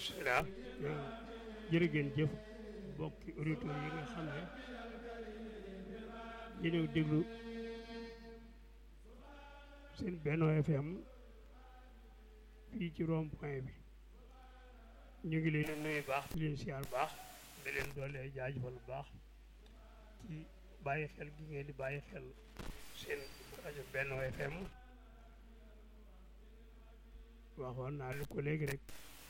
bisimilah jërë ngeen jëf bokki auditeurs yi nga xam ne yéen déglu seen Benno FM fii ci rond point bi ñu ngi leen nuyu baax di leen siyaar baax di leen doole jaajëfal baax ci bàyyi xel gi ngeen di bàyyi xel seen rajo Benno FM waxoon naa li ko léegi rek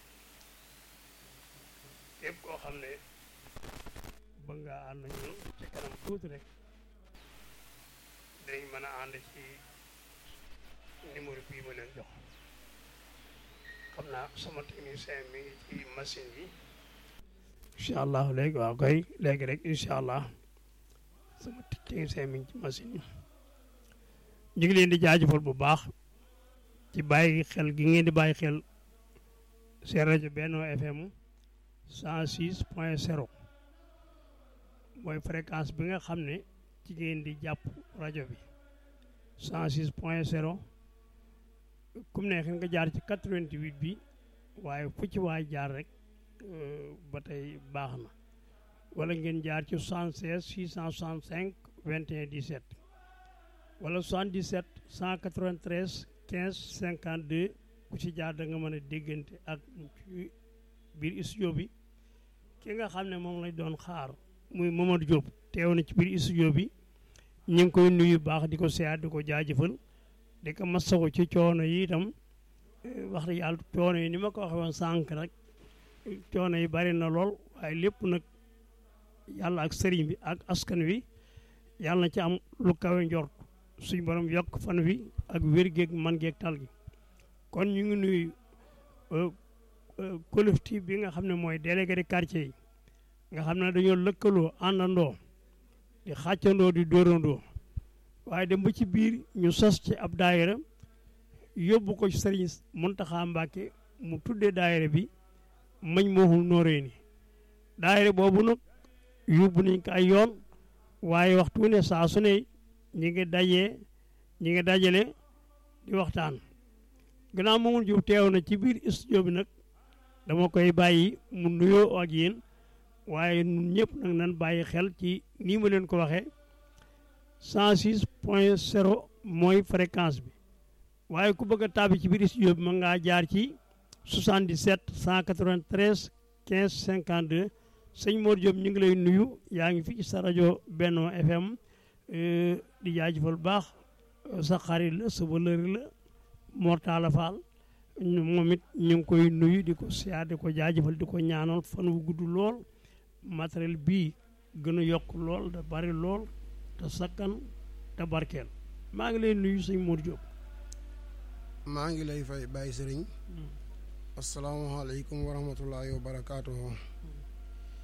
képp koo xam ne ba nga ànd ñun ci kanam tuuti rek dañ mën a ànd ci numéro bii ma leen jox xam naa sama technicien mi ngi ci machine yi incha allah léegi waaw koy léegi rek incha allah sama technicien mi ngi ci machine yi ñu ngi leen di jaajëfal bu baax ci bàyyi xel gi ngeen di bàyyi xel seen rajo Benno FM 106 point 0 mooy fréquence bi nga xam ne ci ngeen di jàpp rajo bi 106 point 0 kum neex nga jaar ci 88 bi waaye fu ci waay jaar rek ba tey baax na wala ngeen jaar ci 76 665 21 17 wala 77 193 15 52 ku ci jaar da nga mën a déggante ak ci biir studio bi ki nga xam ne moom lañ doon xaar muy Mamadou Diop teew na ci biir studio bi ñu ngi koy nuyu baax di ko seet di ko jaajëfal di ko masawu ci coono yi itam wax dëgg yàlla coono yi ni ma ko waxee woon sànq rek coono yi bari na lool waaye lépp nag yàlla ak sëriñ bi ak askan wi yàlla na ci am lu kawe njort suñ borom yokk fan wi ak wér geeg man geeg tal gi kon ñu ngi nuyu collectif bi nga xam ne mooy délégué de quartier yi nga xam ne dañoo lëkkaloo àndandoo di xàccandoo di dóorandoo waaye dem ba ci biir ñu sos ci ab daayira yóbbu ko ci sëriñ Muntaxa Mbàkke mu tuddee daayira bi mañ mooxul nooree ni daayira boobu nag yóbbu nañ ko ay yoon waaye waxtu ne saa su ne ñi ngi dajee ñi ngi dajale di waxtaan gannaaw moomul jub teew na ci biir studio bi nag dama koy bàyyi mu nuyoo ak yéen waaye ñun ñëpp nag nan bàyyi xel ci nii ma leen ko waxee 106 point 0 mooy fréquence bi waaye ku bëgg a tàbbi ci biir studio bi mën ngaa jaar ci 77 193 15 52 sëñ Mor Diop ñu ngi lay nuyu yaa ngi fi ci sa rajo Benno FM di jaajëfal baax sa xarit la sa wëlëri la Mortala Fall moom it ñu ngi koy nuyu di ko siyaar di ko jaajëfal di ko ñaanal fan wu gudd lool matériel bii gën a yokk lool da bari lool te sakkan te barkeel maa ngi lay nuyu sëñ Mor Diop. maa ngi lay fay bàyyi sëriñ asalaamaaleykum wa rahmatullahi wa barakaatuhu